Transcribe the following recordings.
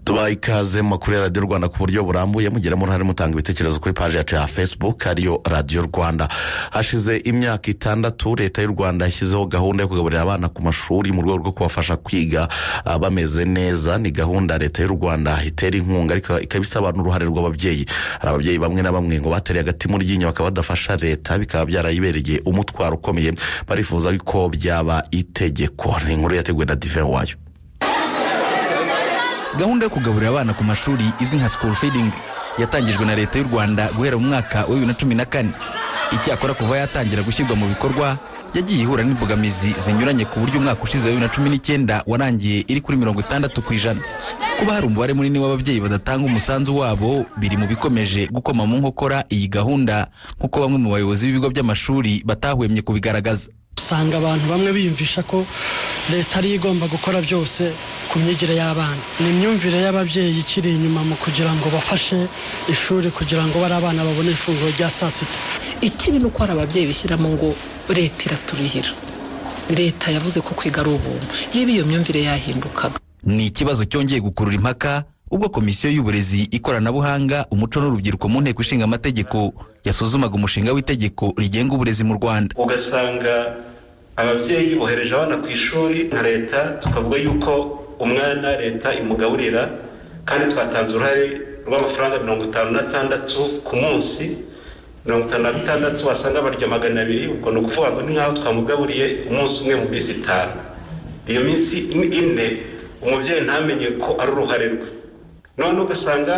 tubaha ikaze mu makuru ya radiyo rwanda ku buryo burambuye mugeramo uruhare mutanga ibitekerezo kuri paji yacu ya facebook ariyo radiyo rwanda hashize imyaka itandatu leta y'u rwanda yashyizeho gahunda yo kugaburira abana ku mashuri mu rwego rwo kubafasha kwiga ah, bameze neza ni gahunda leta y'u rwanda itera inkunga ariko ikaba isaba n'uruhare rw'ababyeyi hari ababyeyi bamwe na bamwe ngo batereye agati mu ryinyo bakaba badafasha leta bikaba byarayibereye umutwaro ukomeye barifuza ko byaba itegeko ni inkuru yateguwe na dive wayo gahunda yo kugaburira abana ku mashuri izwi nka school feeding yatangijwe na leta y'u rwanda guhera mu mwaka wa bibiri na cumi na kane icyakora kuva yatangira gushyirwa mu bikorwa yagiye ihura n'imbogamizi zinyuranye ku buryo umwaka ushize wa bibiri na cumi n'icyenda warangiye iri kuri mirongo itandatu ku ijana kuba hari umubare munini w'ababyeyi badatanga umusanzu wabo biri mu bikomeje gukoma mu nkokora iyi gahunda nk'uko bamwe mu bayobozi b'ibigo by'amashuri batahwemye kubigaragaza usanga abantu bamwe biyumvisha ko leta ariyo igomba gukora byose ku myigire y'abana ni imyumvire y'ababyeyi ikiri inyuma mu kugira ngo bafashe ishuri kugira ngo bari abana babone ifunguro rya saa sita ikibi ni uko hari ababyeyi bishyiramo ngo leta iraturihira leta yavuze ko kwiga ari ubuntu yewe iyo myumvire yahindukaga ni ikibazo cyongeye gukurura impaka ubwo komisiyo y'uburezi ikoranabuhanga umuco n'urubyiruko mu nteko ishinga amategeko yasuzumaga umushinga w'itegeko rigenga uburezi mu rwanda ugasanga ababyeyi bohereje abana ku ishuri nka leta tukavuga yuko umwana leta imugaburira kandi twatanze uruhare rw'amafaranga mirongo itanu n'atandatu ku munsi mirongo itanu na gatandatu wasanga barya magana abiri ubwo ni ukuvuga ngo ni nk'aho twamugaburiye umunsi umwe mu minsi itanu iyo minsi ine umubyeyi ntamenye ko ari uruhare rwe none ugasanga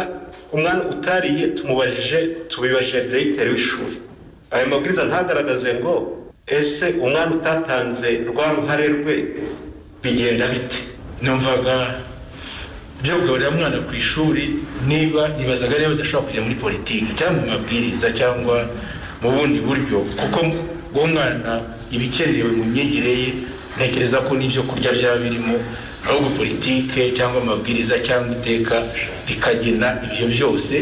umwana utariye tumubajije tubibajije diregiteri w'ishuri aya mabwiriza ntagaragaze ngo ese umwana utatanze rwa ruhare rwe bigenda bite numvaga byo kugaburira umwana ku ishuri niba nibazaga niba badashobora kujya muri politiki cyangwa mu mabwiriza cyangwa mu bundi buryo kuko uwo mwana ibikenewe mu myigire ye ntekereza ko n'ibyo kurya byaba birimo ahubwo politike cyangwa amabwiriza cyangwa iteka rikagena ibyo byose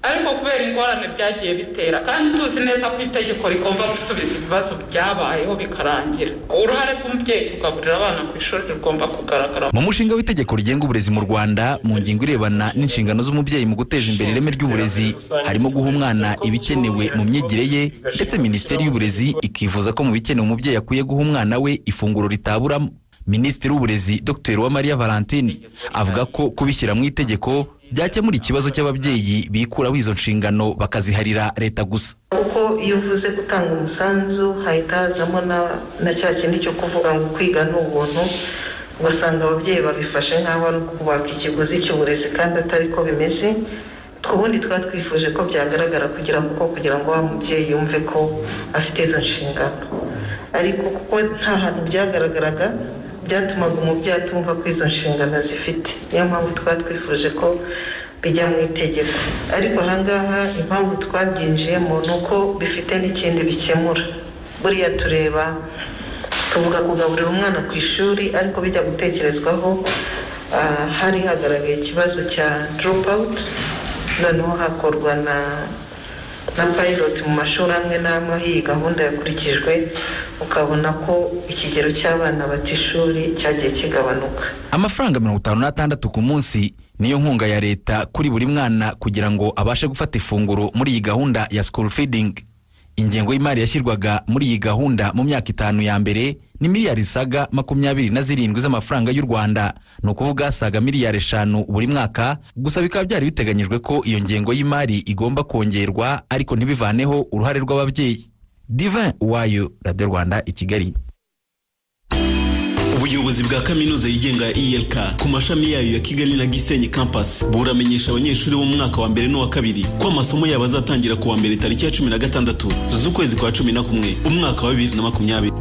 ariko kubera ingorane byagiye bitera kandi tuzi neza ko itegeko rigomba gusubiza ibibazo byabayeho bikarangira uruhare rw'umubyeyi kugaburira abana ku ishuri rugomba kugaragara mu mushinga w'itegeko rigenga uburezi mu rwanda mu ngingo irebana n'inshingano z'umubyeyi mu guteza imbere ireme ry'uburezi harimo guha umwana ibikenewe mu myigire ye ndetse minisiteri y'uburezi ikifuza ko mu bikenewe umubyeyi akwiye guha umwana we ifunguro ritaburamo minisitiri w'uburezi dr uwamariya valentine avuga ko kubishyira mu itegeko byakemura ikibazo cy'ababyeyi bikuraho izo nshingano bakaziharira leta gusa kuko iyo uvuze gutanga umusanzu hahita hazamo na- na cya kindi cyo kuvuga ngo kwiga ni ubuntu ugasanga ababyeyi babifashe nk'aho ari ukubaka ikiguzi cy'uburezi kandi atari ko bimeze twubundi twaba twifuje ko byagaragara kugira kuko kugira ngo wa mubyeyi yumve ko afite izo nshingano ariko kuko nta hantu byagaragaraga byatumaga umubyeyi atumva ko izo nshingano zifite niyo mpamvu twaba twifuje ko bijya mu itegeko ariko ahangaha impamvu twabyinjiyemo ni uko bifite n'ikindi bikemura buriya tureba tuvuga kugaburira umwana ku ishuri ariko bijya gutekerezwaho ah, hari hagaragaye ikibazo cya drop-out noneho hakorwa na na pilot mu mashuri amwe n'amwe aho iyi gahunda yakurikijwe ukabona ko ikigero cy'abana bata ishuri cyagiye kigabanuka amafaranga mirongo itanu n'atandatu ku munsi niyo nkunga ya leta kuri buri mwana kugira ngo abashe gufata ifunguro muri iyi gahunda ya school feeding ingengo y'imari yashyirwaga muri iyi gahunda mu myaka itanu ya mbere ni miliyari zisaga makumyabiri na zirindwi z'amafaranga y'u rwanda ni ukuvuga asaga miliyari eshanu buri mwaka gusa bikaba byari biteganyijwe ko iyo ngengo y'imari igomba kongerwa ariko ntibivaneho uruhare rw'ababyeyi divin wayo radiyo rwanda i kigali ubuyobozi bwa kaminuza yigenga ya elk ku mashami yayo ya kigali na gisenyi campus buramenyesha abanyeshuri bo mu mwaka wa mbere n'uwa kabiri ko amasomo yabo azatangira ku wa mbere tariki ya cumi na gatandatu z'ukwezi kwa cumi na kumwe umwaka wa bibiri na makumyabiri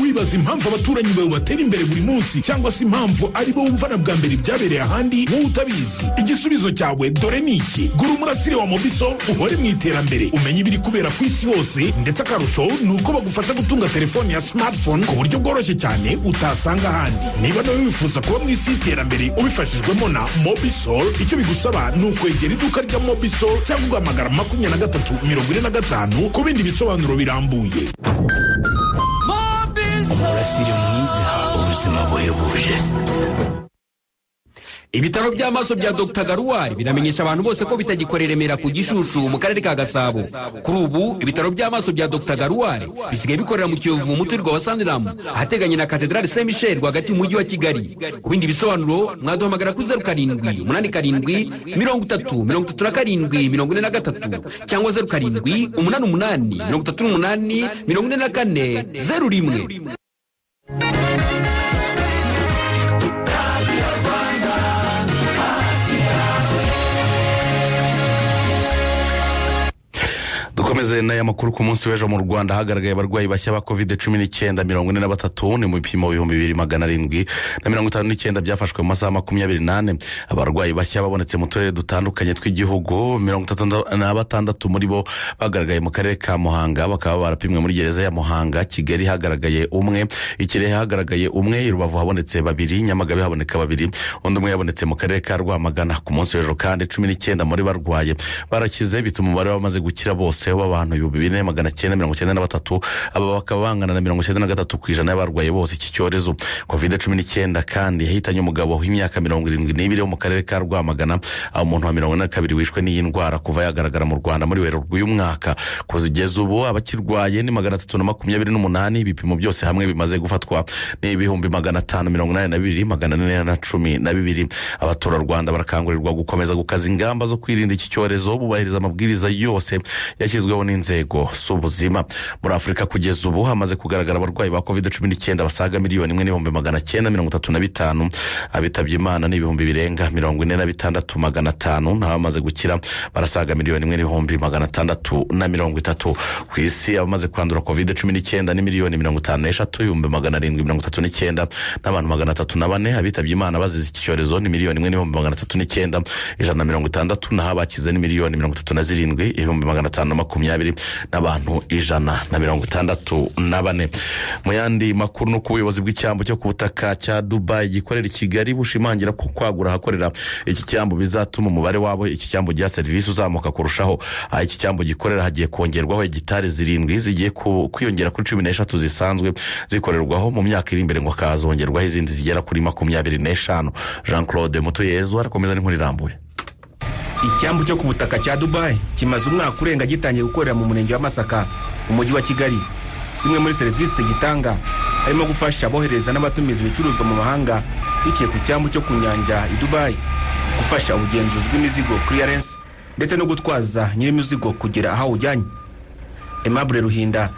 wibaza impamvu abaturanyi bawe batera imbere buri munsi cyangwa se impamvu ari bo wumva na bwa mbere ibyabereye ahandi wowe utabizi igisubizo cyawe dore ni iki gura umurasire wa mobiso uhore mu iterambere umenye ibiri kubera ku isi hose ndetse akarusho ni uko bagufasha gutunga telefone ya smartphone ku buryo bworoshye cyane utasanga ahandi niba nawe wifuza kuba mu isi y'iterambere ubifashijwemo na mobisol icyo bigusaba ni ukwegera iduka rya mobisol cyangwa ugahamagara makumyabiri na gatatu mirongo ine na gatanu ku bindi bisobanuro birambuye umurasire mwiza ubuzima buhebuje ibitaro by'amaso bya dr garuwari biramenyesha abantu bose ko bitagikora i remera ku gishushu mu karere ka gasabo kuri ubu ibitaro by'amaso bya dr garuwari bisigaye bikorera mu kiyovu umuturirwa wa saniramu ahateganye na katedrali saint michel rwagati mu mujyi wa kigali ku bindi bisobanuro mwaduhamagara kuri zeru karindwi umunani karindwi mirongo itatu mirongo itatu na karindwi mirongo ine na gatatu cyangwa zeru karindwi umunani umunani mirongo itatu n'umunani mirongo ine na kane zeru rimwe dukomeze n'aya makuru ku munsi w'ejo mu rwanda hagaragaye abarwayi bashya ba kovide cumi n'icyenda mirongo ine na batatu ni mu bipimo bihumbi bibiri magana arindwi na mirongo itanu n'icyenda byafashwe mu masaha makumyabiri n'ane abarwayi bashya babonetse mu turere dutandukanye tw'igihugu mirongo itatu na batandatu muri bo bagaragaye mu karere ka muhanga bakaba barapimwe muri gereza ya muhanga kigali hagaragaye umwe ikirehe hagaragaye umwe i rubavu habonetse babiri nyamagabe haboneka babiri undi umwe yabonetse mu karere ka rwamagana ku munsi w'ejo kandi cumi n'icyenda muri barwaye barakize bituma umubare w'abamaze gukira bose w'abantu ibihumbi bine magana cyenda mirongo cyenda na batatu aba bakaba bangana na mirongo cyenda na gatatu ku ijana y'abarwaye bose iki cyorezo kovide cumi n'icyenda kandi yahitanye umugabo w'imyaka mirongo irindwi n'ibiri wo mu karere ka rwamagana aho umuntu wa mirongo ine na kabiri wishwe n'iyi ndwara kuva yagaragara mu rwanda muri werurwe uyu mwaka kugeza ubu abakirwaye ni magana atatu na makumyabiri n'umunani ibipimo byose hamwe bimaze gufatwa ni ibihumbi magana atanu mirongo inani na bibiri magana ane na cumi na bibiri abaturarwanda barakangurirwa gukomeza gukaza ingamba zo kwirinda iki cyorezo bubahiriza amabwiriza yose yashyizweho n'inzego z'ubuzima muri afurika kugeza ubu hamaze kugaragara abarwayi ba kovide cumi n'icyenda basaga miliyoni imwe n'ibihumbi magana cyenda mirongo itatu na bitanu abitabye imana ni ibihumbi birenga mirongo ine na bitandatu magana atanu n'abamaze gukira barasaga miliyoni imwe n'ibihumbi magana atandatu na mirongo itatu ku isi abamaze kwandura kovide cumi n'icyenda ni miliyoni mirongo itanu n'eshatu ibihumbi magana arindwi mirongo itatu n'icyenda n'abantu magana atatu na bane abitabye imana bazize iki cyorezo ni miliyoni imwe n'ibihumbi magana atatu n'icyenda ijana na mirongo itandatu naho abakize ni miliyoni mirongo itatu na zirindwi ibihumbi magana atanu na makumyabiri n'abantu ijana na mirongo itandatu na bane mu yandi makuru ni uko ubuyobozi bw'icyambu cyo ku butaka cya dubayi gikorera i kigali bushimangira ko kwagura ahakorera iki cyambu bizatuma umubare wabo iki cyambu giha serivisi uzamuka kurushaho aha iki cyambu gikorera hagiye kongerwaho hegitari zirindwi zigiye ku- kwiyongera kuri cumi n'eshatu zisanzwe zikorerwaho mu myaka iri imbere ngo hakazongerwaho izindi zigera kuri makumyabiri n'eshanu jean claude mutuyezu arakomeza n'inkuru irambuye icyambu cyo ku butaka cya dubayi kimaze umwaka urenga gitangiye gukorera mu murenge wa masaka mu mujyi wa kigali zimwe muri serivisi gitanga harimo gufasha abohereza n'abatumiza ibicuruzwa mu mahanga biciye ku cyambu cyo ku nyanja i dubayi gufasha ubugenzuzi bw'imizigo clearance ndetse no gutwaza nyir'imizigo kugera aho awujyanye aimable ruhinda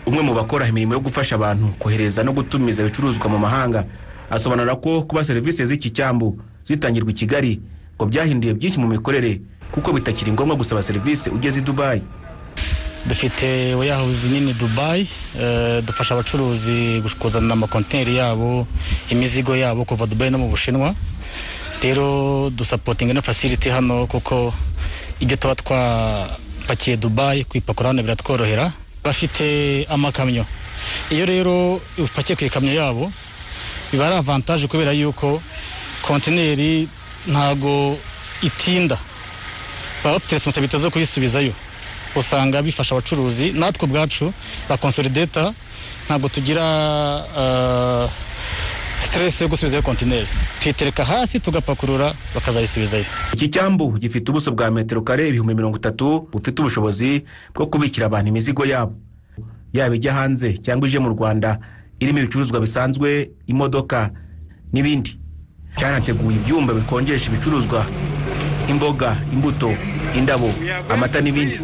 umwe mu bakora imirimo yo gufasha abantu kohereza no gutumiza ibicuruzwa mu mahanga asobanura ko kuba serivisi z'iki cyambu zitangirwa i kigali ngo byahinduye byinshi mu mikorere kuko bitakiri ngombwa gusaba serivisi ugeze i dubayi dufite weyahawuzi nini dubayi eh, dufasha abacuruzi gush- kuzana amakontineri yabo imizigo yabo kuva dubayi no mu bushinwa rero dusapotinga na fasiriti hano kuko ibyo tuba twapakiye dubayi kwipakura hano biratworohera bafite amakamyo iyo rero upakiye ku ikamyo yabo biba ari avantaje kubera yuko kontineri ntago itinda baba bafite responsabilite zo kuyisubizayo usanga bifasha abacuruzi natwe ubwacu ba konsolideta ntabwo tugira eh, stress yo gusubizayo kontineri tuyitereka hasi tugapakurura bakazayisubizayo iki cyambu gifite ubuso bwa metero kare ibihumbi mirongo itatu bufite ubushobozi bwo kubikira abantu imizigo yabo yaba ijya hanze cyangwa ije mu rwanda irimo ibicuruzwa bisanzwe imodoka n'ibindi cyanateguye ibyumba bikonjesha ibicuruzwa nk'imboga imbuto indabo amata n'ibindi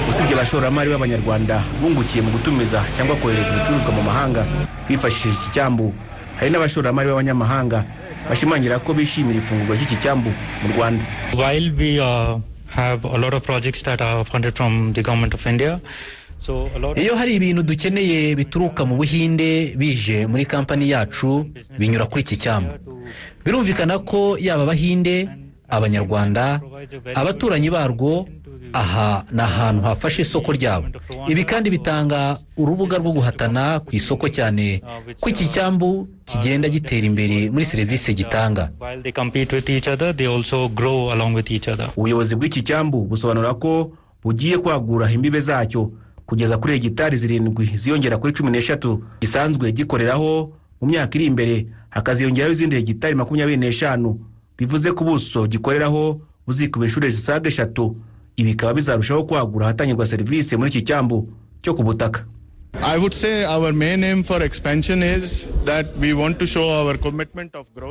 usibye abashoramari b'abanyarwanda bungukiye mu gutumiza cyangwa kohereza ibicuruzwa mu mahanga bifashishije iki cyambu hari n'abashoramari b'abanyamahanga bashimangira ko bishimira ifunguro ry'iki cyambu mu rwanda While we uh, have a lot of projects that are funded from the government of India, so a lot. iyo hari ibintu dukeneye bituruka mu buhinde bije muri kampani yacu binyura kuri iki cyambu birumvikana ko yaba abahinde abanyarwanda abaturanyi barwo aha ni ahantu hafashe isoko ryabo ibi kandi bitanga urubuga rwo guhatana ku isoko cyane ko iki cyambu kigenda gitera imbere muri serivisi gitanga While they compete with each other, they also grow along with each other. ubuyobozi bw'iki cyambu busobanura ko bugiye kwagura imbibe zacyo kugeza kuri hegitari zirindwi ziyongera kuri cumi n'eshatu gisanzwe gikoreraho mu myaka iri imbere hakaziyongeraho izindi hegitari makumyabiri n'eshanu bivuze ko ubuso gikoreraho buzikuba inshuro zisaga eshatu ibi bikaba bizarushaho kwagura ahatangirwa serivisi muri iki cyambu cyo ku butaka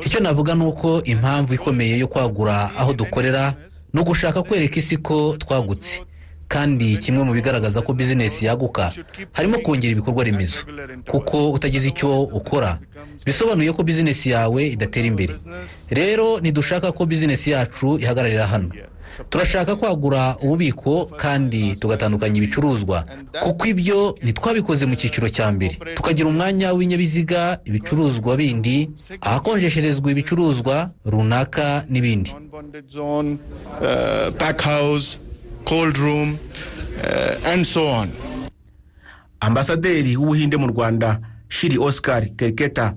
icyo navuga ni uko impamvu ikomeye yo kwagura aho dukorera ni ugushaka kwereka isi ko twagutse kandi kimwe mu bigaragaza ko bizinesi yaguka harimo kongera ibikorwa remezo kuko utagize icyo ukora bisobanuye ko bizinesi yawe idatera imbere rero ntidushaka ko bizinesi yacu ihagararira hano turashaka kwagura ububiko kandi tugatandukanya ibicuruzwa kuko ibyo ntitwabikoze mu cyiciro cya mbere tukagira umwanya w'ibinyabiziga ibicuruzwa bindi ahakonjesherezwa ibicuruzwa runaka n'ibindi cold room uh, and so on ambasaderi w'ubuhinde mu rwanda shiri oscar kerketa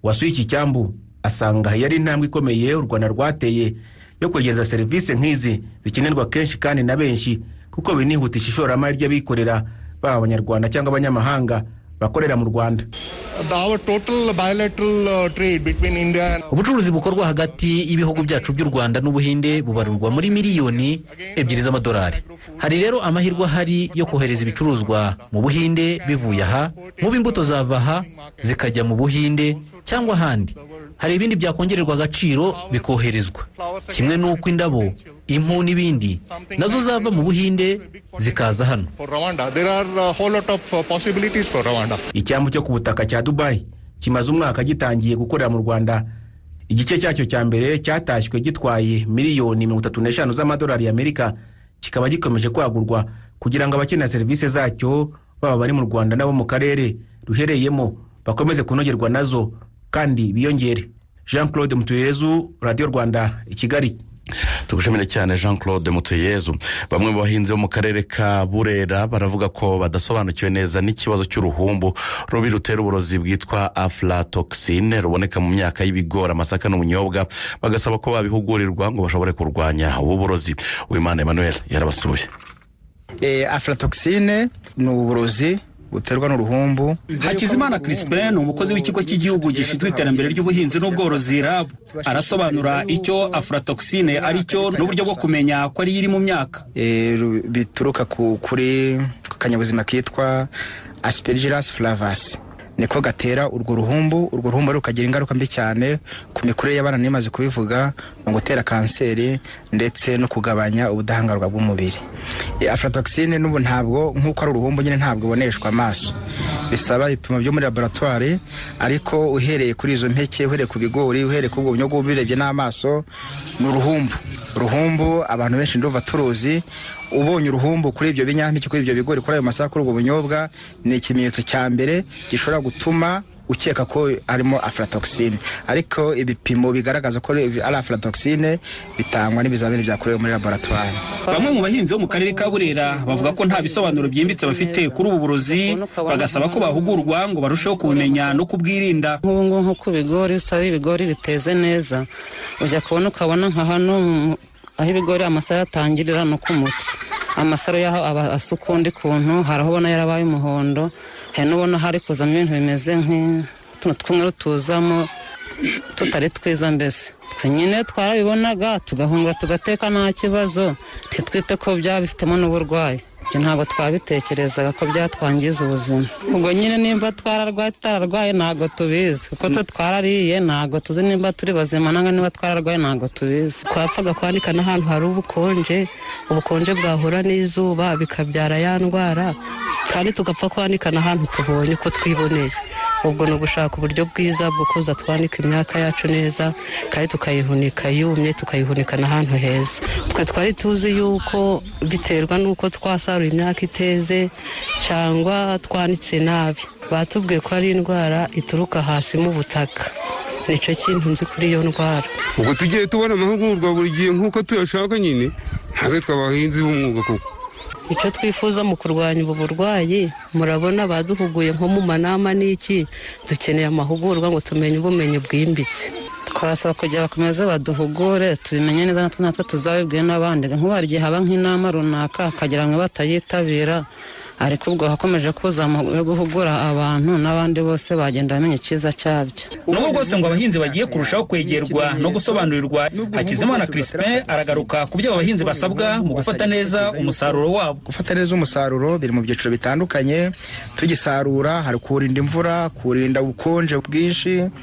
wasuye iki cyambu asanga yari intambwe ikomeye u rwanda rwateye yo kwegereza serivisi nk'izi zikenerwa kenshi kandi na benshi kuko binihutisha ishoramari ry'abikorera baba abanyarwanda cyangwa abanyamahanga bakorera mu rwanda ubucuruzi bukorwa hagati y'ibihugu byacu by'u rwanda n'ubuhinde bubarurwa muri miliyoni ebyiri z'amadolari hari rero amahirwe ahari yo kohereza ibicuruzwa mu buhinde bivuye aha nk'ubu imbuto zava aha zikajya mu buhinde cyangwa ahandi hari ibindi byakongererwa agaciro bikoherezwa kimwe n'uko indabo impu n'ibindi nazo zava mu buhinde zikaza hano icyambu cyo ku butaka cya dubayi kimaze umwaka gitangiye gukorera mu rwanda igice cyacyo cya mbere cyatashywe gitwaye miliyoni mirongo itatu n'eshanu z'amadolari y'amerika kikaba gikomeje kwagurwa kugira ngo abakenera serivisi zacyo baba bari mu rwanda n'abo mu karere ruhereyemo bakomeze kunogerwa nazo kandi biyongere jean claude mutuyezu radiyo rwanda i kigali tugushimire cyane jean claude mutuyezu bamwe mu bahinzi bo mu karere ka burera baravuga ko badasobanukiwe neza n'ikibazo cy'uruhumbu rubi rutera uburozi bwitwa aflatoxine ruboneka mu myaka y'ibigori amasaka n'ubunyobwa bagasaba ko babihugurirwa ngo bashobore kurwanya ubu burozi uwimana emmanuel yarabasuye aflatoxine ni uburozi buterwa n'uruhumbu hakizimana crispin umukozi w'ikigo cy'igihugu gishinzwe iterambere ry'ubuhinzi n'ubworozi rabu arasobanura icyo afuratoxine ari cyo n'uburyo bwo kumenya ko ari iri mu myaka bituruka kuri ku kanyabuzima kitwa aspergillus flavasi niko gatera urwo ruhumbu urwo ruhumbu rukagira ingaruka mbi cyane ku mikurire y'abana n'imaze kubivuga mu gutera kanseri ndetse no kugabanya ubudahangarwa bw'umubiri aflatoxine n'ubu ntabwo nk'uko ari uruhumbu nyine ntabwo iboneshwa amaso bisaba ibipimo byo muri laboratwari ariko uhereye kuri izo mpeke uhereye ku bigori uhereye ku bwonyo bw'ubirebye n'amaso ni uruhumbu uruhumbu abantu benshi nduva turuzi ubonye uruhumbu kuri ibyo binyampeke kuri ibyo bigori kuri ayo masaka kuri ubwo bunyobwa ni ikimenyetso cya mbere gishobora gutuma ukeka ko harimo aflatoxine ariko ibipimo bigaragaza ko ari aflatoxine bitangwa n'ibizamini byakorewe muri laboratwari bamwe mu bahinzi bo mu karere ka burera bavuga ko nta bisobanuro byimbitse bafite kuri ubu burozi bagasaba ko bahugurwa ngo barusheho kubimenya no kubwirinda nk'ubu ngubu nko ku bigori usaba ibigori biteze neza ujya kubona ukabona nka hano aho ibigori amasaro atangirira no ku mutwe amasaro yaho aba asa ukundi kuntu hari aho ubona yarabaye umuhondo hari n'ubona hari kuzamo ibintu bimeze nk'utuntu tw'umweru tuzamo tutari twiza mbese twe nyine twarabibonaga tugahungura tugateka nta kibazo ntitwite ko byaba bifitemo n'uburwayi ibyo ntabwo twabitekerezaga ko byatwangiza ubuzima ubwo nyine nimba twararwaye tutararwaye ntabwo tubizi kuko twe twarariye ntabwo tuzi nimba turi bazima nangwa niba twararwaye ntabwo tubizi twapfaga kwanika n'ahantu hari ubukonje ubukonje bwahura n'izuba bikabyara ya ndwara kandi tugapfa kwanika n'ahantu tubonye uko twiboneye ubwo ni ugushaka uburyo bwiza bwo kuza twanika imyaka yacu neza kandi tukayihunika yumye tukayihunika n'ahantu heza twe twari tuzi yuko biterwa n'uko twasaruye imyaka iteze cyangwa twanitse nabi batubwiye ko ari indwara ituruka hasi mu butaka nicyo kintu nzi kuri iyo ndwara ubwo tugiye tubona amahugurwa buri gihe nk'uko tuyashaka nyine ntaze twabahinzi b'umwuga kuko icyo twifuza mu kurwanya ubu burwayi murabona baduhuguye nko mu manama n'iki dukeneye amahugurwa ngo tumenye ubumenyi bwimbitse twasaba kugira bakomeze baduhugure tubimenye neza natwe natwe tuzabibwire n'abandi nk'ubu hari igihe haba nk'inama runaka hakagira ngo batayitabira ariko ubwo hakomeje kuza amahugurwa yo guhugura abantu n'abandi bose bagenda bamenya icyiza cyabyo nubwo bwose ngo abahinzi bagiye kurushaho kwegerwa no gusobanurirwa hakizimana crispin aragaruka ku byo abahinzi basabwa mu gufata neza umusaruro wabo gufata neza umusaruro biri mu byiciro bitandukanye tugisarura hari kuwurinda imvura kuwurinda ubukonje bwinshi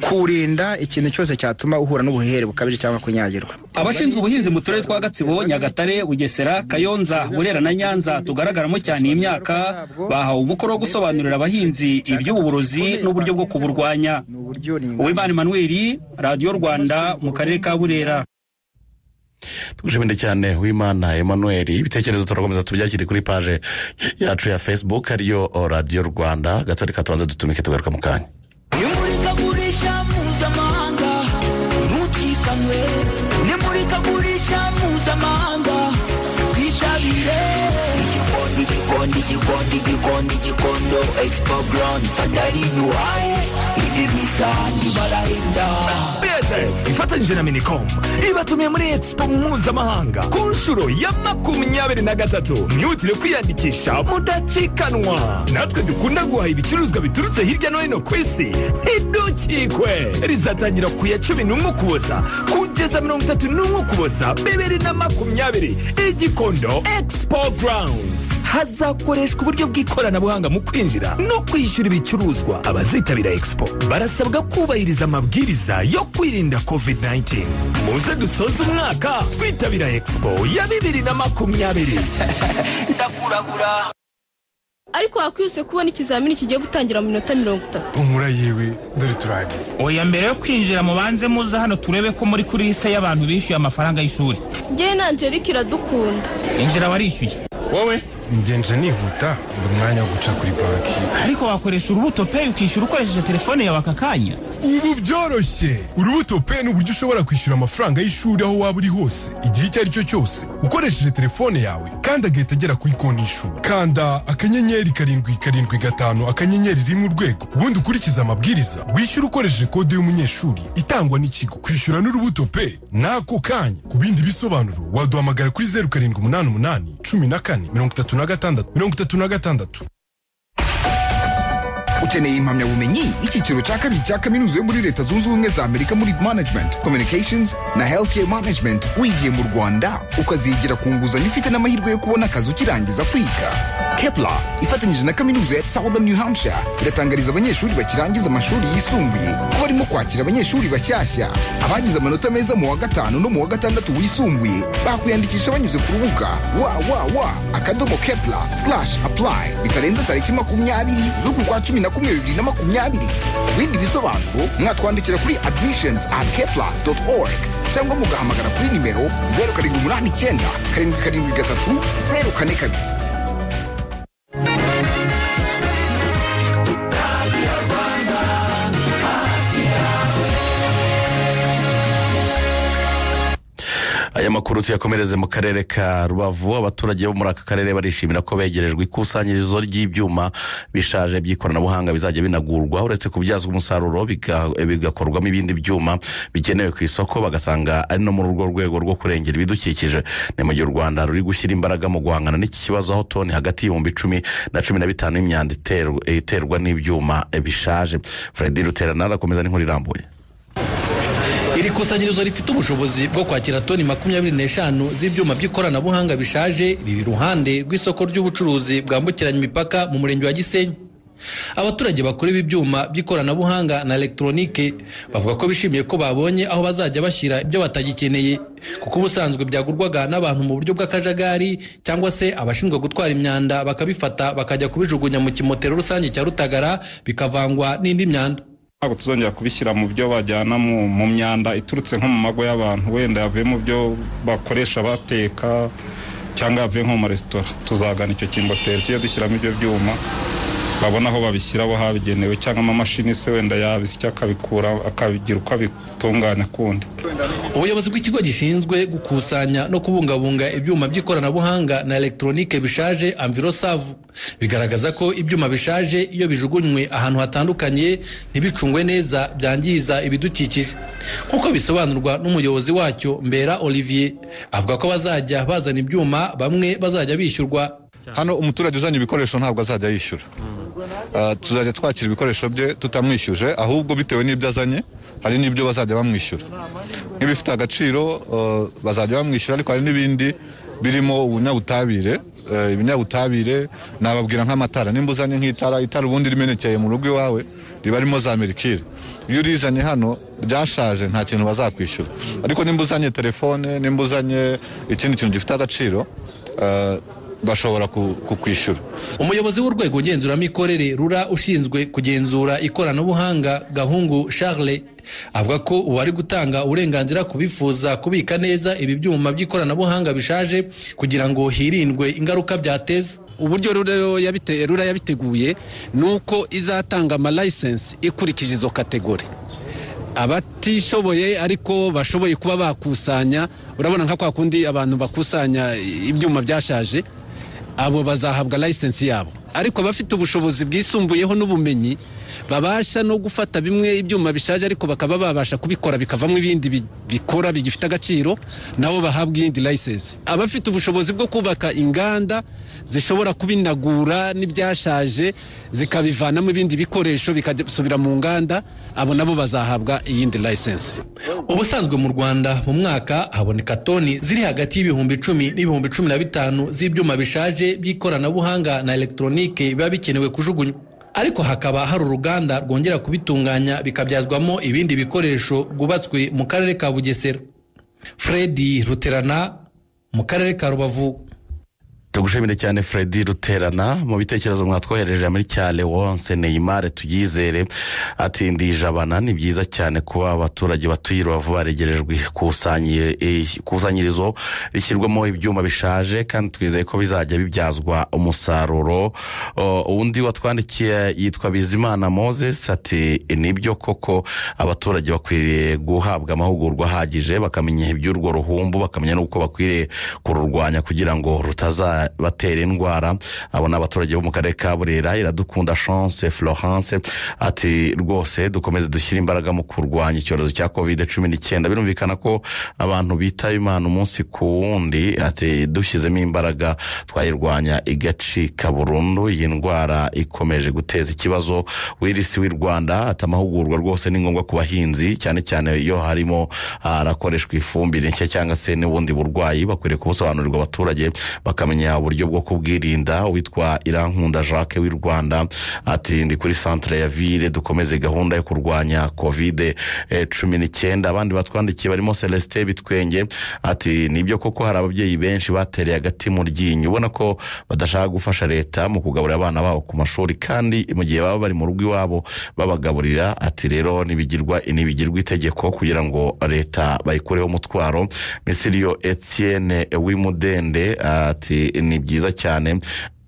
kuwurinda ikintu cyose cyatuma uhura n'ubuhere bukabije cyangwa kunyagirwa abashinzwe ubuhinzi mu turere twa gatsibo nyagatare bugesera kayonza burera na nyanza tugaragaramo cyane iyi myaka bahawe umukoro wo gusobanurira abahinzi iby'ububurozi n'uburyo bwo kuburwanya uwimana emmanuel radiyo rwanda mu karere ka burera tugushimire cyane w'imana emmanuel ibitekerezo turakomeza tubyakire kuri paje yacu ya facebook ariyo radiyo rwanda gatore katubanza dutumike tugaruka mu kanya imurikagurisha mpuzamahanga ntucikanwe n'imurikagurisha mpuzamahanga twitabire igikondo igikondo igikondo igikondo igikondo expo brand atari yuhaye indi misanzu barahenda beze ifatanyije na minicom ibatumiye muri expo mpuzamahanga ku nshuro ya makumyabiri na gatatu mwihutire kwiyandikisha mudacikanwa natwe dukunda guhaha ibicuruzwa biturutse hirya no hino ku isi ntidukikwe rizatangira ku ya cumi n'umwe ukuboza kugeza mirongo itatu n'umwe ukuboza bibiri na makumyabiri igikondo expo grounds hazakoreshwa uburyo bw'ikoranabuhanga mu kwinjira no kwishyura ibicuruzwa abazitabira expo barasabwa kubahiriza amabwiriza yo kwirinda covid-19 muze dusoze umwaka twitabira expo ya bibiri na makumyabiri ndakurabura ariko wakwihuse kubona ikizamini kigiye gutangira mu minota mirongo itatu humura yiwe dore turagize oya mbere yo kwinjira mubanze muze hano turebe ko muri kuri lisite y'abantu bishyuye amafaranga y'ishuri ngewe na angelique iradukunda injira warishyuye wowe ngenje nihuta buri mwanya wo guca kuri banki ariko wakoresha urubuto peyi ukishyura ukoresheje telefone yawe aka kanya ubu byoroshye urubuto pe ni uburyo ushobora kwishyura amafaranga y'ishuri aho waba uri hose igihe icyo ari cyo cyose ukoresheje telefone yawe kandi agahita agera kuri konti y'ishuri kanda akanyenyeri karindwi karindwi gatanu akanyenyeri rimwe urwego ubundi ukurikize amabwiriza wishyura ukoresheje kode y'umunyeshuri itangwa n'ikigo kwishyura n'urubuto pe n'ako kanya ku bindi bisobanuro waduhamagara kuri zeru karindwi umunani umunani cumi na kane mirongo itatu na gatandatu mirongo itatu na gatandatu ukeneye impamyabumenyi icyiciro cya kabiri cya kaminuza yo muri leta zunze ubumwe za amerika muri management communications na healthcare management wigiye mu rwanda ukazigira ku nguzanyo ufite n'amahirwe yo kubona akazi ukirangiza kwiga kepla ifatanyije na kaminuza ya southern new hampshire iratangariza abanyeshuri bakirangiza amashuri yisumbuye ko barimo kwakira abanyeshuri bashyashya abagize amanota meza mu wa gatanu no mu wa gatandatu wisumbuye bakwiyandikisha banyuze ku rubuga www akadomo kepla slash apply bitarenze tariki makumyabiri z'uku kwa cumi na kumwe bibiri na makumyabiri ku bindi bisobanuro mwatwandikira kuri admissions at kepla org cyangwa mugahamagara kuri nimero zeru karindwi umunani icyenda karindwi karindwi gatatu zeru kane kabiri aya makuru tuyakomereze mu karere ka rubavu abaturage bo muri aka karere barishimira ko begerejwe ikusanyirizo ry'ibyuma bishaje by'ikoranabuhanga bizajya binagurwa uretse kubyazwa umusaruro biga- bigakorwamo ibindi byuma bikenewe ku isoko bagasanga ari no muri urwo rwego rwo kurengera ibidukikije ni mu gihe u rwanda ruri gushyira imbaraga mu guhangana n'iki kibazo aho toni hagati y'ibihumbi icumi na cumi na bitanu y'imyanda iterwa- iterwa n'ibyuma bishaje freddy ruterana arakomeza n'inkuru irambuye iri kusanyirizo rifite ubushobozi bwo kwakira toni makumyabiri n'eshanu z'ibyuma by'ikoranabuhanga bishaje riri iruhande rw'isoko ry'ubucuruzi bwambukiranya imipaka mu murenge wa gisenyi abaturage bakora ibi byuma by'ikoranabuhanga na elegitoronike bavuga ko bishimiye ko babonye aho bazajya bashyira ibyo batagikeneye kuko ubusanzwe byagurwaga n'abantu mu buryo bw'akajagari cyangwa se abashinzwe gutwara imyanda bakabifata bakajya kubijugunya mu kimotero rusange cya rutagara bikavangwa n'indi myanda ntabwo tuzongera kubishyira mu byo bajyana mu mu myanda iturutse nko mu mago y'abantu wenda yavuye mu byo bakoresha bateka cyangwa yavuye nko mu maresitora tuzagana icyo kimboteri tujye dushyiramo ibyo byuma babona aho babishyira aho habigenewe cyangwa amamashini se wenda yabisya akabikura akabigira uko abitunganya kundi ubuyobozi bw'ikigo gishinzwe gukusanya no kubungabunga ibyuma by'ikoranabuhanga na elegitoronike bishaje amvirosavu bigaragaza ko ibyuma bishaje iyo bijugunywe ahantu hatandukanye ntibicungwe neza byangiza ibidukikije nk'uko bisobanurwa n'umuyobozi wacyo mbera olivier avuga ko bazajya bazana ibyuma bamwe bazajya bishyurwa hano umuturage uzanye ibikoresho ntabwo azajya yishyura Ah, tuzajya twakira ibikoresho bye tutamwishyuje ahubwo bitewe n'ibyo azanye hari n'ibyo bazajya bamwishyura nk'ibifite agaciro ah, bazajya bamwishyura ariko hari n'ibindi birimo ubunyabutabire Eh, ibinyabutabire nababwira nk'amatara nimba uzanye nk'itara itara ubundi rimenekeye mu rugo iwawe riba rimo za merikire iyo urizanye hano ryashaje nta kintu bazakwishyura ariko nimba uzanye telefone nimba uzanye ikindi kintu gifite agaciro eh, bashobora ku- kukwishyura umuyobozi w'urwego ngenzuramikorere rura ushinzwe kugenzura ikoranabuhanga gahungu charles avuga ko uwari gutanga uburenganzira ku bifuza kubika neza ibi byuma by'ikoranabuhanga bishaje kugira ngo hirindwe ingaruka byateza uburyo rura yabite- rura yabiteguye ni uko izatanga amalayisensi ikurikije izo kategori abatishoboye ariko bashoboye kuba bakusanya urabona nka kwa kundi abantu bakusanya ibyuma byashaje abo bazahabwa layisensi yabo ariko abafite ubushobozi bwisumbuyeho n'ubumenyi babasha no gufata bimwe ibyuma bishaje ariko bakaba babasha kubikora bikavamo ibindi bi- bikora bigifite agaciro nabo bahabwa iyindi layisensi abafite ubushobozi bwo kubaka inganda zishobora kubinagura n'ibyashaje zikabivanamo ibindi bikoresho bikasubira mu nganda abo nabo bazahabwa iyindi layisensi ubusanzwe mu rwanda mu mwaka haboneka toni ziri hagati y'ibihumbi icumi n'ibihumbi cumi na bitanu z'ibyuma bishaje by'ikoranabuhanga na elegitoronike biba bikenewe kujugunywa ariko hakaba hari uruganda rwongera kubitunganya bikabyazwamo ibindi bikoresho rwubatswe mu karere ka bugesera fredi ruterana mu karere ka rubavu tugushimire cyane Freddy ruterana mu bitekerezo mwatwohereje muri cyane wonse neyimare tuyizere ati ndijabana ni byiza cyane kuba abaturage batuye i rubavu baregerejwe ikusanyire- eh, ikusanyirizo rishyirwamo ibyuma bishaje kandi twizeye ko bizajya bibyazwa umusaruro O, undi watwandikiye yitwa bizimana moses ati nibyo koko abaturage bakwiriye guhabwa amahugurwa ahagije bakamenya iby'urwo ruhumbu bakamenya n'uko bakwiriye kururwanya kugira ngo rutazabatera indwara abo ni abaturage bo mu karere ka burera iradukunda chance florence ati rwose dukomeze dushyire imbaraga mu kurwanya icyorezo cya covid cumi n'icyenda birumvikana ko abantu bitaye imana umunsi ku wundi ati dushyizemo imbaraga twayirwanya igacika burundu iyi ndwara ikomeje guteza ikibazo wirisi w'i rwanda ati amahugurwa rwose ni ngombwa ku bahinzi cyane cyane iyo harimo harakoreshwa ifumbire nshya cyangwa se n'ubundi burwayi bakwiriye kubusobanurirwa abaturage bakamenya uburyo bwo kubwirinda uwitwa irankunda jacques w'i rwanda ati ndi kuri centre ya ville dukomeze gahunda yo kurwanya covid cumi n'icyenda abandi batwandikiye barimo celestin bitwenge ati nibyo koko hari ababyeyi benshi batereye agati mu ryinyo ubona ko badashaka gufasha leta mu kugaburira abana babo ku mashuri kandi mu gihe baba bari mu rugo iwabo babagaburira ati rero ntibigirwa ntibigirwa itegeko kugira ngo leta bayikureho umutwaro misiriyo etienne wimudende ati ni byiza cyane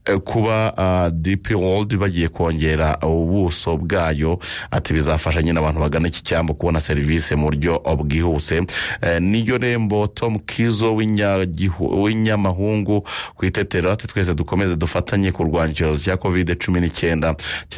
eh, kuba ah, dp world bagiye kongera ubuso bwayo ati bizafasha nyine abantu bagana iki cyambu kubona serivisi mu buryo bwihuse Eh, niyo rembo tom kizo w'inyagihu- w'inyamahungu ku itetero ati twese dukomeze dufatanye kurwanya icyorezo cya covid cumi n'icyenda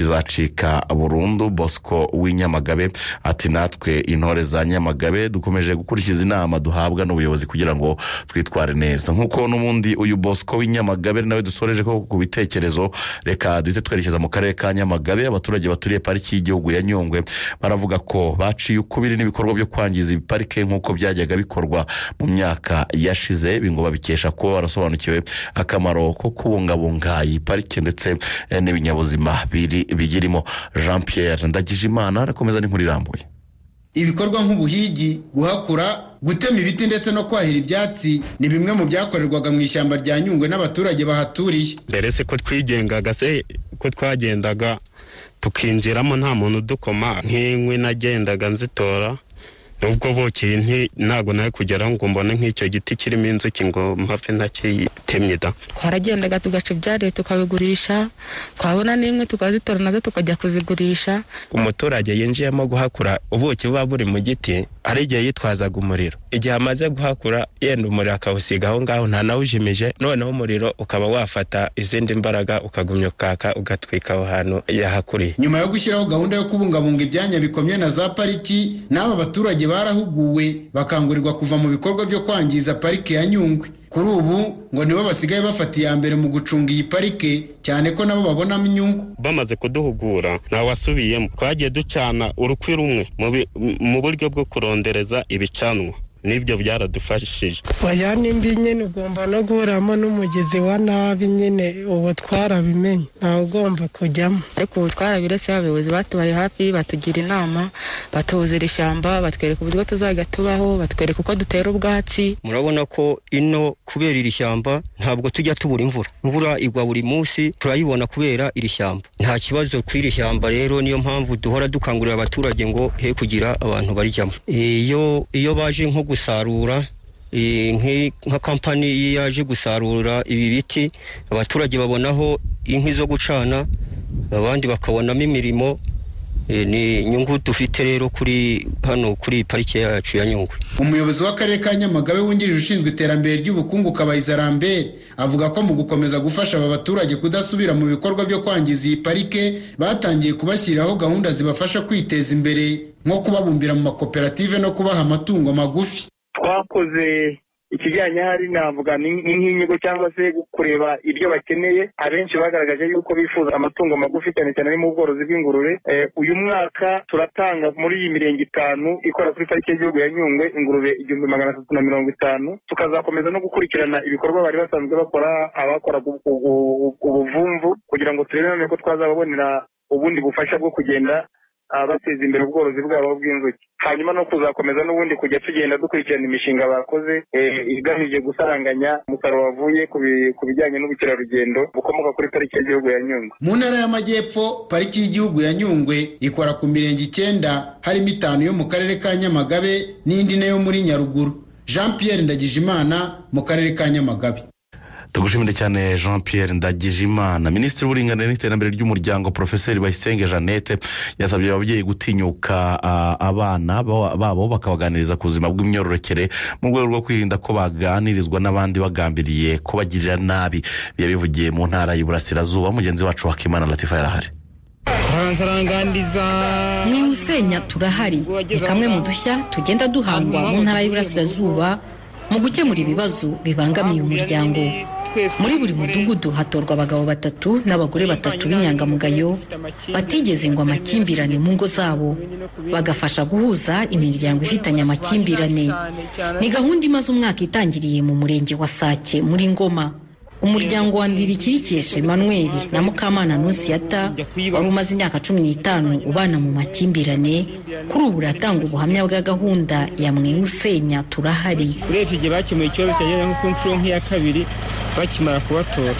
kizacika burundu bosco w'inyamagabe ati natwe intore za nyamagabe dukomeje gukurikiza inama duhabwa n'ubuyobozi kugira ngo twitware neza nk'uko n'ubundi uyu bosco w'inyamagabe ari nawe dusoreje ko ku bitekerezo reka duhite twerekeza mu karere ka nyamagabe abaturage baturiye pariki y'igihugu ya nyungwe baravuga ko baciye ukubiri n'ibikorwa byo kwangiza ibiparike nk'uko byajyaga bikorwa mu myaka yashize ibi ngo babikesha kuba barasobanukiwe akamaro ko kubungabunga iyi parike ndetse eh, n'ibinyabuzima biri bigirimo jean pierre ndagijimana arakomeza n'inkuru irambuye ibikorwa nk'ubuhigi guhakura gutema ibiti ndetse no kwahira ibyatsi ni bimwe mu byakorerwaga mu ishyamba rya nyungwe n'abaturage bahaturiye mbere se ko twigengaga se ko twagendaga tukinjiramo nta muntu udukoma nk'inkwi nagendaga nzitora nubwo bukeye nti- ntabwo nawe kugera ngo mbone nk'icyo giti kirimo inzuki ngo mpapfe ntakitemye da twaragendaga tugaca ibyariye tukabigurisha twabona n'inkwi tukazitora nazo tukajya kuzigurisha umuturage yinjiyemo guhakura ubuki buba buri mu giti hari igihe yitwazaga umuriro igihe amaze guhakura yenda umuriro akawusiga aho ngaho nta nawujimije noneho umuriro ukaba wafata izindi mbaraga ukagumya ukaka ugatwika aho hantu yahakuriye nyuma yo gushyiraho gahunda yo kubungabunga ibyanya bikomye na za pariki n'aba baturage barahuguwe bakangurirwa kuva mu bikorwa byo kwangiza parike ya nyungwe kuri ubu ngo nibo basigaye bafata iya mbere mu gucunga iyi parike cyane ko nabo babonamo inyungu bamaze kuduhugura ntawasubiyemo twagiye ducana urukwi rumwe mu bi- m- mu buryo bwo kurondereza ibicanwa n'ibyo byaradufashije wajyana imbi nyine ugomba no guhuramo n'umugezi wa nabi nyine ubu twarabimenye ntawe ugomba kujyamo ariko ubu twarabiretse abayobozi batubaye hafi batugira inama batuzira ishyamba batwereka uburyo tuzajya tubaho batwereka uko dutera ubwatsi murabona ko ino kubera iri shyamba ntabwo tujya tubura imvura imvura igwa buri munsi turayibona kubera iri shyamba nta kibazo ku iri shyamba rero niyo mpamvu duhora dukangurira abaturage ngo he kugira abantu barijyamo iyo iyo baje nko gusarura eh, nk'i- nka kampani iyo yaje gusarura ibi biti abaturage babonaho inkwi zo gucana abandi bakabonamo imirimo Eh, ni inyungu dufite rero kuri hano kuri parike yacu ya nyungwe umuyobozi w'akarere ka nyamagabe wungirije ushinzwe iterambere ry'ubukungu kabayiza rambert avuga ko mu gukomeza gufasha aba baturage kudasubira mu bikorwa byo kwangiza iyi parike batangiye kubashyiriraho gahunda zibafasha kwiteza imbere nko kubabumbira mu makoperative no kubaha amatungo magufi twakoze ikijyanye hari navuga ni- ni nk'inyigo cyangwa se kureba ibyo bakeneye abenshi bagaragaje yuko bifuza amatungo magufi cyane cyane ari mu bworozi bw'ingurube Eh, uyu mwaka turatanga muri iyi mirenge itanu ikora kuri pariki y'igihugu ya nyungwe ingurube igihumbi magana atatu na mirongo itanu tukazakomeza no gukurikirana ibikorwa bari basanzwe bakora abakoraga ubu- ubu- ubu- ubuvumvu kugira ngo turebe nanone ko twazababonera ubundi bufasha bwo kugenda ah, bateza imbere ubworozi bwabo bw'inzuki hanyuma no kuzakomeza n'ubundi kujya tugenda dukurikirana imishinga bakoze eh, igamije gusaranganya umusaruro wavuye ku bi- ku bijyanye n'ubukerarugendo bukomoka kuri pariki y'igihugu ya nyungwe mu ntara y'amajyepfo pariki y'igihugu ya nyungwe ikora ku mirenge icyenda harimo itanu yo mu karere ka nyamagabe n'indi nayo muri nyaruguru jean pierre ndagijimana mu karere ka nyamagabe tugushimire cyane jean pierre ndagijimana minisitiri w'uburinganire n'iterambere ry'umuryango porofeseri bayisenge jeannette yasabye ababyeyi gutinyuka ah, abana ba- babo bakabaganiriza ku buzima bw'imyororokere mu rwego rwo kwirinda ko baganirizwa n'abandi bagambiriye kubagirira nabi yabivugiye mu ntara y'iburasirazuba mugenzi wacu wakimana latifa yarahari ni usenya turahari ni kamwe mu dushya tugenda duhangwa mu ntara y'iburasirazuba mu gukemura ibibazo bibangamiye umuryango muri buri mudugudu hatorwa abagabo batatu n'abagore batatu b'inyangamugayo batigeze ngo amakimbirane mu ngo zabo bagafasha guhuza imiryango ifitanye amakimbirane ni gahunda imaze umwaka itangiriye mu murenge wa sake muri ngoma umuryango wa ndirikirikesha emmanuel na mukamana nusiyata wari umaze imyaka cumi n'itanu ubana mu makimbirane kuri ubu uratanga ubuhamya bwa gahunda ya mwiwusenya turahari urebye igihe bakemuye ikibazo cyageze nko ku nshuro nk'iya kabiri bakimara kubatora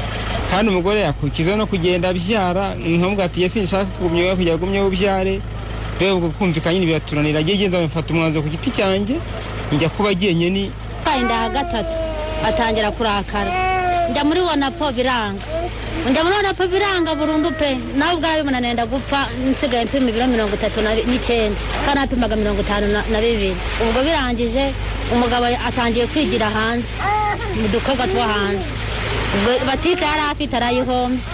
kandi umugore yakurikiza no kugenda abyara nkamubwira ati yesi nshaka kugumya wowe kujya gumya ubyare rero ubwo kumvikana nyine biraturanira agiye igenza mfata umwanzuro ku giti cyanjye njya kuba agiye ni twaye inda gatatu atangira kurakara njya muri wonapo biranga njya muri wonapo biranga burundu pe nawe ubwawe ubona nenda gupfa nsigaye mpima ibiro mirongo itatu na bi- n'icyenda kandi napimaga mirongo itanu na- na bibiri ubwo birangije umugabo atangiye kwigira hanze mu dukorwa two hanze ubwo batike yari afite arayihombye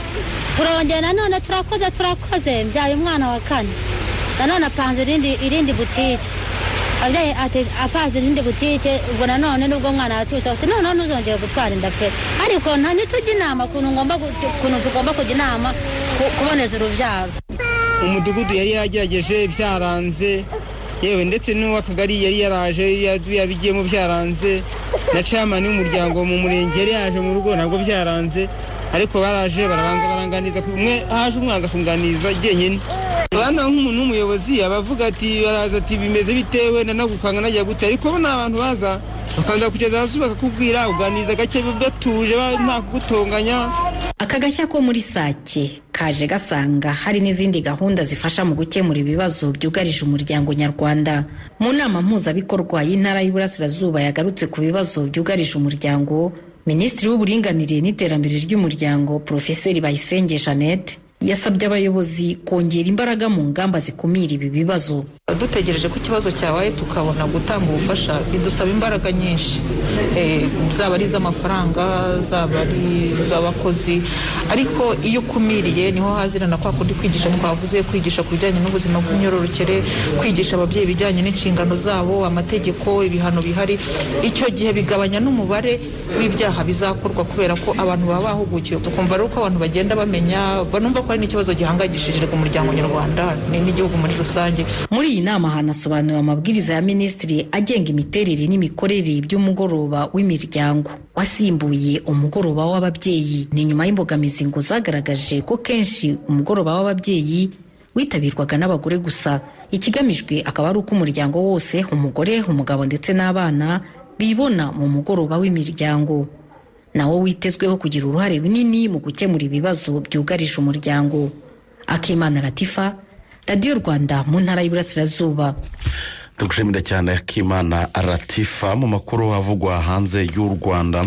turongeye nanone turakoze turakoze mbyaye umwana wa kane nanone apanze irindi irindi butike abyaye ate- apaze irindi butike ubwo nanone nubwo umwana yatutse ati noneho ntuzongere gutwara inda pe ariko nta ntitujya inama ukuntu ngomba gu- ukuntu tugomba kujya inama ku- kuboneza urubyaro umudugudu yari yagerageje byaranze yewe ndetse n'uw'akagari yari yaraje ya- yabigiyemo byaranze na camani w'umuryango mu murenge yari yaje mu rugo nabwo byaranze ariko baraje barabanza baranganiza ku- umwe haje umwanza kunganiza jyenyine bana nk'umuntu w'umuyobozi aba avuga ati baraza ati bimeze bitewe nanagukanga najya gute ariko bo ni abantu baza bakanza kugeza hasi bakakubwira uganiza gake batuje ba- nta kugutonganya aka gashya ko muri sake kaje gasanga hari n'izindi gahunda zifasha mu gukemura ibibazo byugarije umuryango nyarwanda mu nama mpuzabikorwa y'intara y'iburasirazuba yagarutse ku bibazo byugarije umuryango minisitiri w'uburinganire n'iterambere ry'umuryango porofeseri bayisenge jeannette yasabye abayobozi kongera imbaraga mu ngamba zikumira ibi bibazo dutegereje ko ikibazo cyabaye tukabona gutanga ubufasha bidusaba imbaraga nyinshi Eh, zaba ari iz'amafaranga zaba ari iz'abakozi ariko iyo ukumiriye niho hazirana kwa kundi kwigisha twavuze kwigisha ku bijyanye n'ubuzima bw'imyororokere kwigisha ababyeyi ibijyanye n'inshingano zabo amategeko ibihano bihari icyo gihe bigabanya n'umubare w'ibyaha bizakorwa kubera ko abantu baba bahugukiwe tukumva rero uko abantu bagenda bamenya banumva ko ari n'ikibazo gihangayikishije umuryango nyarwanda ni- n'igihugu muri rusange muri iyi nama hanasobanuriwe amabwiriza ya minisitiri agenga imiterere n'imikorere by'umugoroba w'imiryango wasimbuye umugoroba w'ababyeyi ni nyuma y'imbogamizi ngo zagaragaje ko kenshi umugoroba w'ababyeyi witabirwaga n'abagore gusa ikigamijwe akaba ari uko umuryango wose umugore umugabo ndetse n'abana bibona mu mugoroba w'imiryango nawo witezweho kugira uruhare runini mu gukemura ibibazo byugarije umuryango akimana latifa radiyo rwanda mu ntara y'iburasirazuba tugushimira cyane akimana ratifa mu makuru avugwa hanze y'u rwanda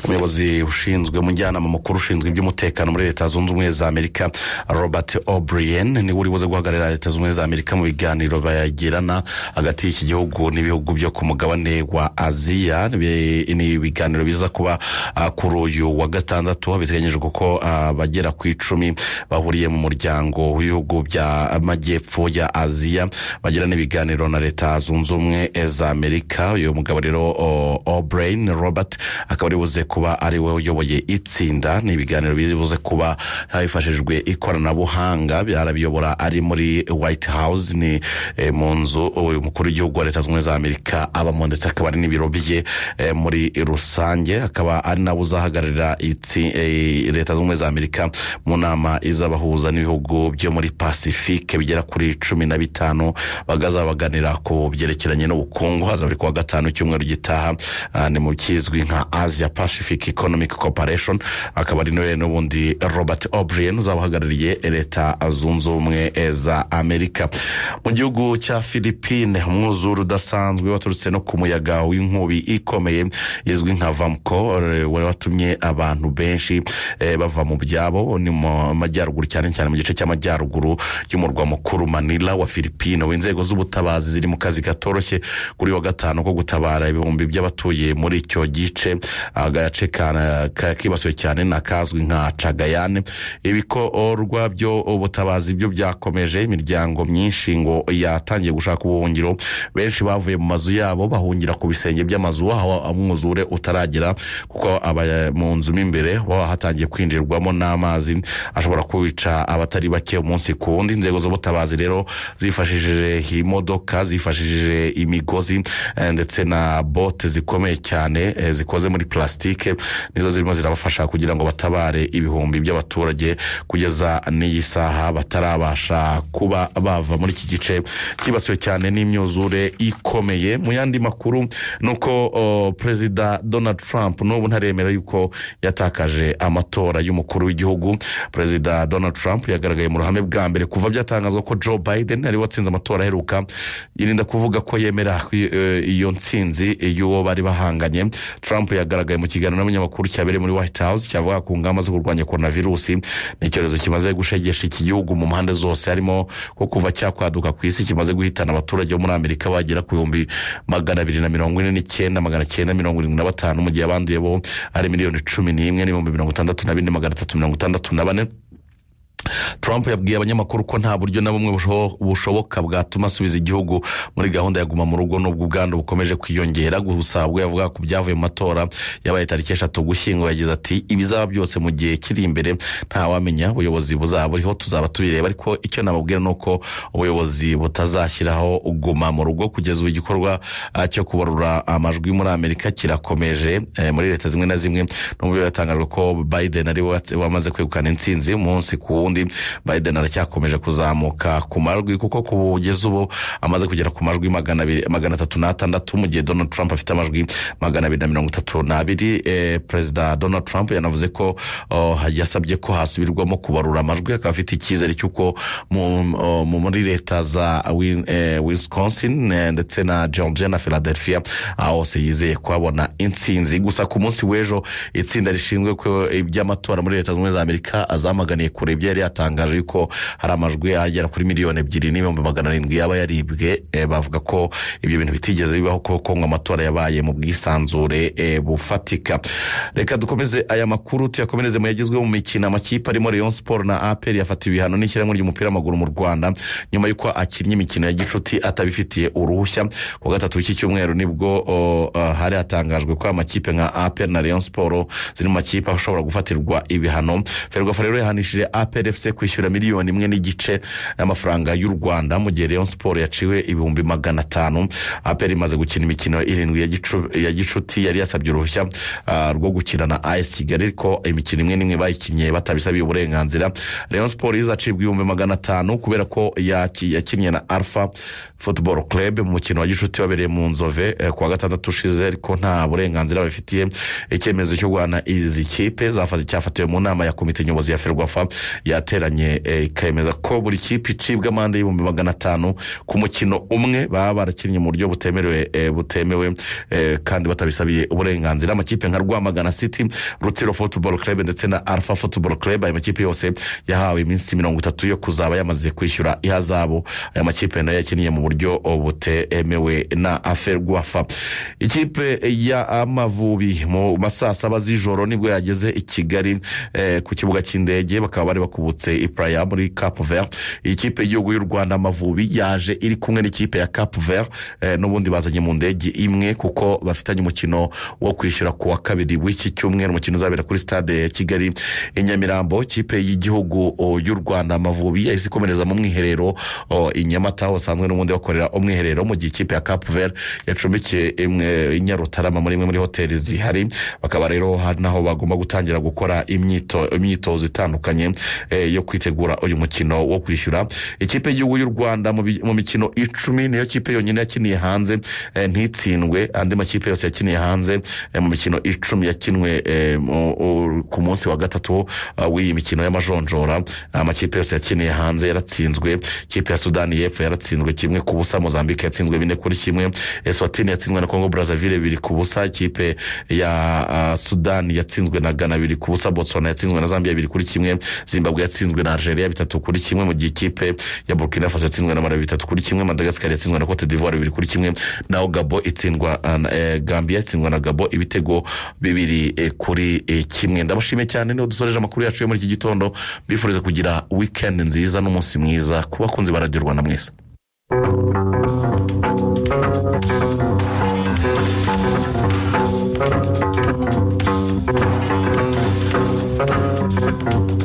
umuyobozi ushinzwe umujyanama mukuru ushinzwe iby'umutekano muri leta zunze ubumwe za amerika robert o'brien niwe uri buze guhagararira leta zunze ubumwe za amerika mu biganiro bayagirana hagati y'iki gihugu n'ibihugu byo ku mugabane wa aziya Bi- ni ibiganiro biza kuba ah, kuri uyu wa gatandatu biteganyijwe kuko ah, bagera ku icumi bahuriye mu muryango w'ibihugu bya amajyepfo ya aziya bagirana ibiganiro na leta zunze ubumwe za amerika uyu mugabo rero o- o'brien robert akaba ari buze kuba ari we uyoboye itsinda ni ibiganiro biri buze kuba hifashishijwe ikoranabuhanga arabiyobora ari muri white house ni eh, mu nzu uyu mukuru w'igihugu wa leta zunze ubumwe za amerika abamo ndetse akaba ari n'ibiro bye eh, muri rusange akaba ari nawe uzahagararira itsi- eh, leta zunze ubumwe za amerika mu nama izabahuza n'ibihugu byo muri pacifique bigera kuri cumi na bitanu bagazaba baganira ku byerekeranye n'ubukungu hazaba ari ku wa gatanu icyumweru gitaha ah, ni mu kizwi nka asia pacific economic corporation akaba ari nawe n'ubundi robert o'brien uzaba uhagarariye leta zunze ubumwe za amerika mu gihugu cya philippine umwuzure udasanzwe waturutse no ku muyaga w'inkubi ikomeye izwi nka vamco eh, wari watumye abantu benshi eh, bava mu byabo ni mu majyaruguru cyane cyane mu gice cy'amajyaruguru y'umurwa mukuru manila wa philippine aho inzego z'ubutabazi ziri mu kazi katoroshye kuri wa gatanu ko gutabara ibihumbi by'abatuye muri icyo gice agace ka- ka- kibasiwe cyane ni akazwi nka cagayane ibikorwa by'ubutabazi byo byakomeje imiryango myinshi ngo yatangiye gushaka ubuhungiro benshi bavuye mu mazu yabo bahungira ku bisenge by'amazu aho umwuzure utaragera kuko aba mu nzu mo imbere baba hatangiye kwinjirwamo n'amazi ashobora kwica abatari bake umunsi ku wundi inzego z'ubutabazi rero zifashishije imodoka zifashishije imigozi eh, ndetse na bote zikomeye cyane eh, zikoze muri plastique nizo zirimo zirabafasha kugira ngo batabare ibihumbi by'abaturage kugeza n'iyi saha batarabasha kuba bava muri iki gice cyibasiwe cyane n'imyuzure ikomeye mu yandi makuru ni uko o, perezida donald trump n'ubu ntaremera yuko yatakaje amatora y'umukuru w'igihugu perezida donald trump yagaragaye mu ruhame bwa mbere kuva byatangazwa ko joe biden ariwe watsinze amatora aheruka yirinda kuvuga ko yemera eh, iyo nsinzi y'uwo bari bahanganye trump yagaragaye mu kiganiro n'abanyamakuru cyabereye muri white house cyavuga ku ngamba zo kurwanya korona virusi ni icyorezo kimaze gushegesha iki gihugu mu mpande zose harimo ko kuva cyakwaduka ku isi kimaze guhitana abaturage bo muri amerika bagera ku bihumbi magana abiri na mirongo ine n'icyenda magana cyenda mirongo irindwi na batanu mu gihe abanduye bo ari miliyoni cumi n'imwe n'ibihumbi mirongo itandatu na bine magana atatu mirongo itandatu na bane trump yabwiye abanyamakuru ko nta buryo na bumwe busho- bushoboka bwatuma asubiza igihugu muri gahunda ya guma mu rugo n'ubwo ubwandu bukomeje kwiyongera gusa ubwo yavuga ku byavuye mu matora yabaye tariki eshatu gushyingo yagize ati ibizaba byose mu gihe kiri imbere ntawamenya ubuyobozi buzaba buriho tuzaba tubireba ariko icyo nababwira ni uko ubuyobozi butazashyiraho guma mu rugo kugeza ubu igikorwa ah, cyo kubarura amajwi muri amerika kirakomeje eh, muri leta zimwe na zimwe n'ubwo biratangajwe ko biden ari we wats- wamaze kwegukana intsinzi umunsi ku wundi biden aracyakomeje kuzamuka ku majwi kuko kugeza ubu amaze kugera ku majwi magana abiri- magana atatu n'atandatu mu gihe donald trump afite amajwi magana abiri na mirongo itatu n'abiri eh, perezida donald trump yanavuze ko oh, yasabye ko hasubirwamo kubarura amajwi akaba afite icyizere cy'uko mu- oh, mu- muri leta za Win- eh, wisconsin eh, ndetse na georgia na philadelphia aho hose yizeye kuhabona intsinzi gusa ku munsi w'ejo itsinda rishinzwe ko iby'amatora muri leta zunze ubumwe za amerika azamuganiye kure ibyo yari yari yatangaje yuko hari amajwi agera kuri miliyoni ebyiri n'ibihumbi magana arindwi yaba yaribwe eh, bavuga ko ibyo bintu bitigeze bibaho kuko ngo amatora yabaye mu bwisanzure eh, bufatika reka dukomeze aya makuru tuyakomereze mu yagezweho mu mikino amakipe arimo leon siporo na aperi yafatiwe ibihano n'ishyirahamwe ry'umupira w'amaguru mu rwanda nyuma y'uko akinnye imikino ya gicuti atabifitiye uruhushya ku wa gatatu w'iki cyumweru nibwo o, eh, hari hatangajwe ko amakipe nka aperi na leon siporo ziri mu makipe ashobora gufatirwa ibihano ferwafa rero yahanishije aperi efuse kwishyura miliyoni imwe n'igice y'amafaranga y'u rwanda mu gihe leon siporo yaciwe ibihumbi magana atanu aperi imaze gukina imikino irindwi ya gicu- ya gicuti yari yasabye uruhushya ah, rwo gukina na as kigali ariko imikino imwe n'imwe bayikinnye batabisabiye uburenganzira leon siporo izacibwa ibihumbi magana atanu kubera ko yaki- yakinnye na alpha football club mu mukino wa gicuti wabereye mu nzove eh, ku wa gatandatu ushize ariko nta burenganzira babifitiye icyemezo cyo guhana izi kipe zafata- cyafatiwe mu nama ya komite nyobozi ya ferwafa yateranye eh, ikemeza ko buri kipe icibwa amande y'ibihumbi magana atanu ku mukino umwe baba barakinnye mu buryo butemerewe eh, butemewe eh, kandi batabisabiye uburenganzira amakipe nka rwamagana city rutiro football club ndetse na alpha football club aya makipe yose yahawe iminsi mirongo itatu yo kuzaba yamaze kwishyura ihazabu aya makipe nayo yakiniye mu buryo butemewe na aferwafa ikipe ya amavubi mu ma saa saba z'ijoro nibwo yageze i kigali eh, ku kibuga cy'indege bakaba bari bakubutse ipraya muri cap vert iyi kipe y'igihugu y'u rwanda amavubi yaje iri kumwe n'ikipe ya cap vert eh, n'ubundi bazanye mu ndege imwe kuko bafitanye umukino wo kwishyura ku wa kabiri w'iki cyumweru umukino uzabera kuri stade ya kigali i nyamirambo ikipe y'igihugu o, y'u rwanda amavubi yahise ikomereza mu mwiherero o, i nyamata aho basanzwe n'ubundi bakorera umwiherero mu gihe ikipe ya cap vert yacumbikiye imwe- i nyarutarama muri imwe muri hoteli zihari bakaba rero hari n'aho bagomba gutangira gukora imyito- imyitozo itandukanye eh, yo kwitegura uyu mukino wo kwishyura ikipe y'igihugu y'u rwanda mu bi- mu mikino icumi niyo kipe yonyine yakiniye hanze eh, ntitsindwe andi makipe yose yakiniye hanze eh, mu mikino icumi yakinwe eh, mu- u- ku munsi wa gatatu ah, w'iyi mikino y'amajonjora amakipe yose yakiniye hanze yaratsinzwe ikipe ya sudani y'epfo yaratsinzwe kimwe ku busa mozambique yatsinzwe bine kuri kimwe eswatini yatsinzwe na congo brazaville bibiri ku busa ikipe ya ah, sudani yatsinzwe na ghana bibiri ku busa botswana yatsinzwe na zambia bibiri kuri kimwe zimbabwe yatsinzwe na algeria bitatu kuri kimwe mu gihe ikipe ya burkina faso yatsinzwe na malawi bitatu kuri kimwe madagascar yatsinzwe na cote d'ivoire bibiri kuri kimwe naho gabo itsindwa ah, na, eh, gambia yatsindwa na gabo ibitego bibiri eh, kuri eh, kimwe ndabashimiye cyane niho dusoreje amakuru yacu yo muri iki gitondo mbifuriza kugira wikendi nziza n'umunsi mwiza ku bakunzi ba radiyo rwanda mwese thank you